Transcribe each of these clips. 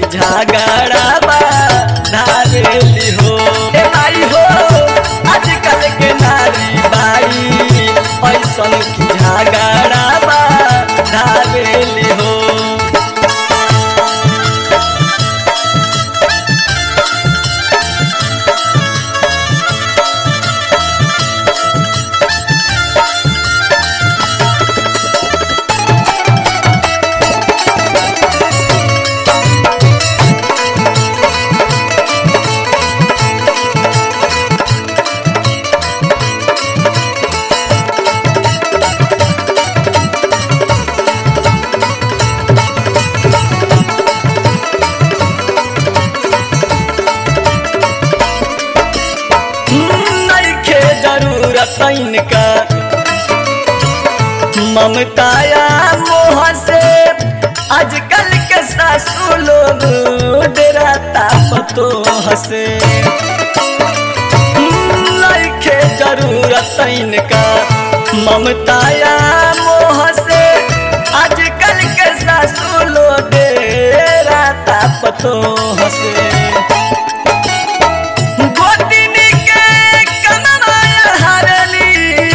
झगड़ा बा धारेली हो ए भाई हो आजकल के नारी बाई ऐसन की झगड़ा बा धारेली हो नइखे जरूरत इनका ममताया मोह से आजकल के सासू लोग डराता पतो हसे नइखे जरूरत इनका ममताया मोह से आजकल के सासू लोग डराता पतो हसे गोतिनी के कनवाया हरली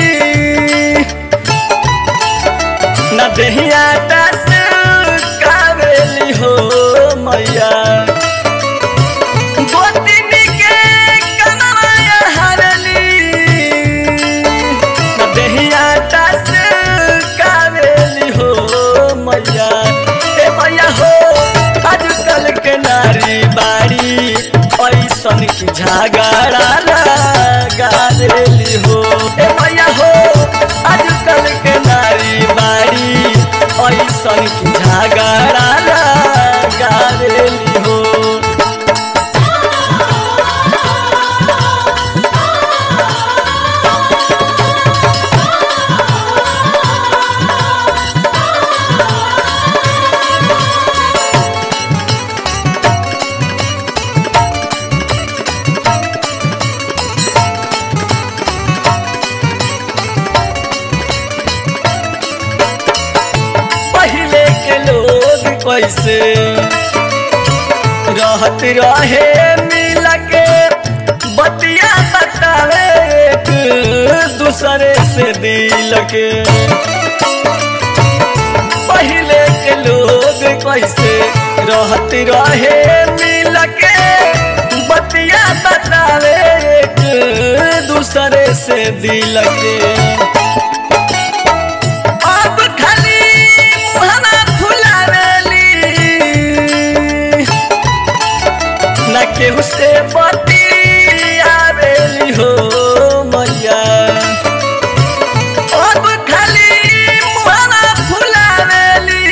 न देहिया दस कावेली हो मैया गोतिनी के कनवाया हरली न देहिया दस कावेली हो मैया ए मैया हो आजकल के नारी बाड़ी ऐसन की झगड़ा लगा देली हो ए मैया हो आजकल के नारी बाड़ी ऐसन की झगड़ा लगा देली हो पहले के लोग कैसे रहत रहे मिल के बतिया बतावे एक दूसरे से दिल के पहले के लोग कैसे रहत रहे मिल के बतिया बतावे एक दूसरे से दिल के अब खाली मुहना फुलावेली न केहू से बतियावेली हो मैया अब खाली मुहना फुलावेली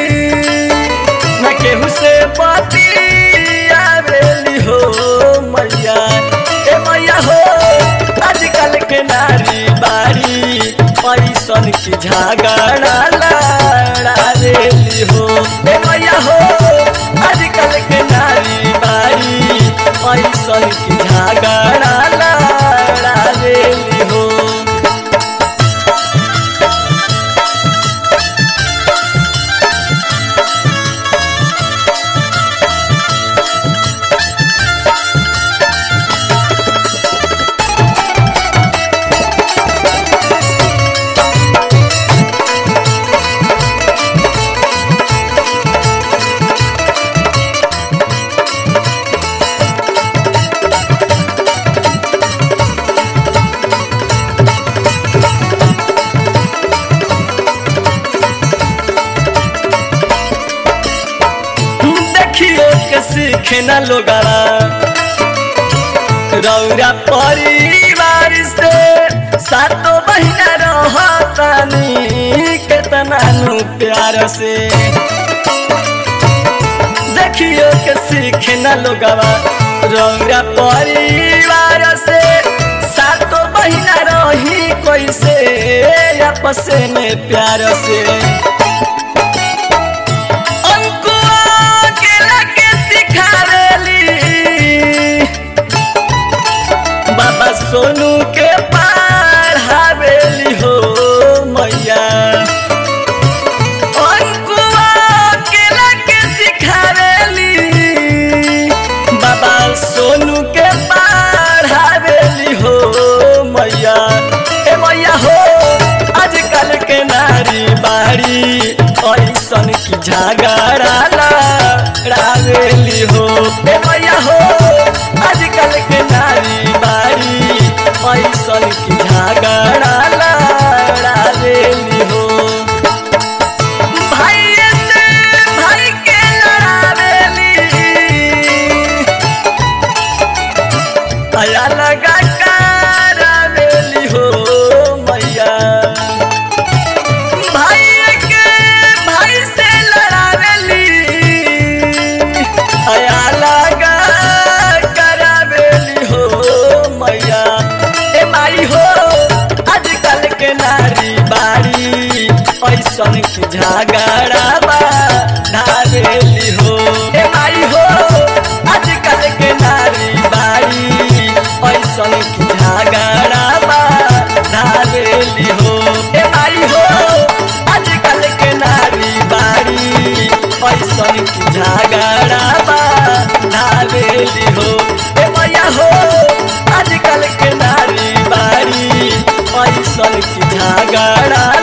न केहू से बतियावेली हो मैया ए मैया हो आजकल के नारी बाड़ी पैसन की झगड़ा लड़ा देली हो ए मैया हो आजकल के नारी बाड़ी पैसन की झगड़ा लड़ा देली हो देखियो के सीखे न लोगारा रौरा परिवार से सातो महीना रहतानी केतना नु प्यार से देखियो के सीखे न लोगावा रौरा परिवार से सातो महीना रही कैसे आपस में प्यार से अंकुआ के लगे सिखावेली बाबा सोनू के पढ़ावेली हो मैया अंकुआ के लगे सिखावेली ऐसन की झगड़ा लड़ावेली हो भाई से भाई के लड़ावेली आया लगा करावेली हो मैया भाई के भाई से लड़ावेली आया लगा करावेली हो मैया ए माई हो आजकल के नारी बाड़ी ऐसन की झगड़ा बा धावेली हो ए माई हो आजकल के नारी बाड़ी ऐसन की झगड़ा बा धावेली हो ए माई हो आजकल के नारी बाड़ी ऐसन की झगड़ा बा धावेली हो ए मैया हो आजकल के नारी बाड़ी ऐसन की झगड़ा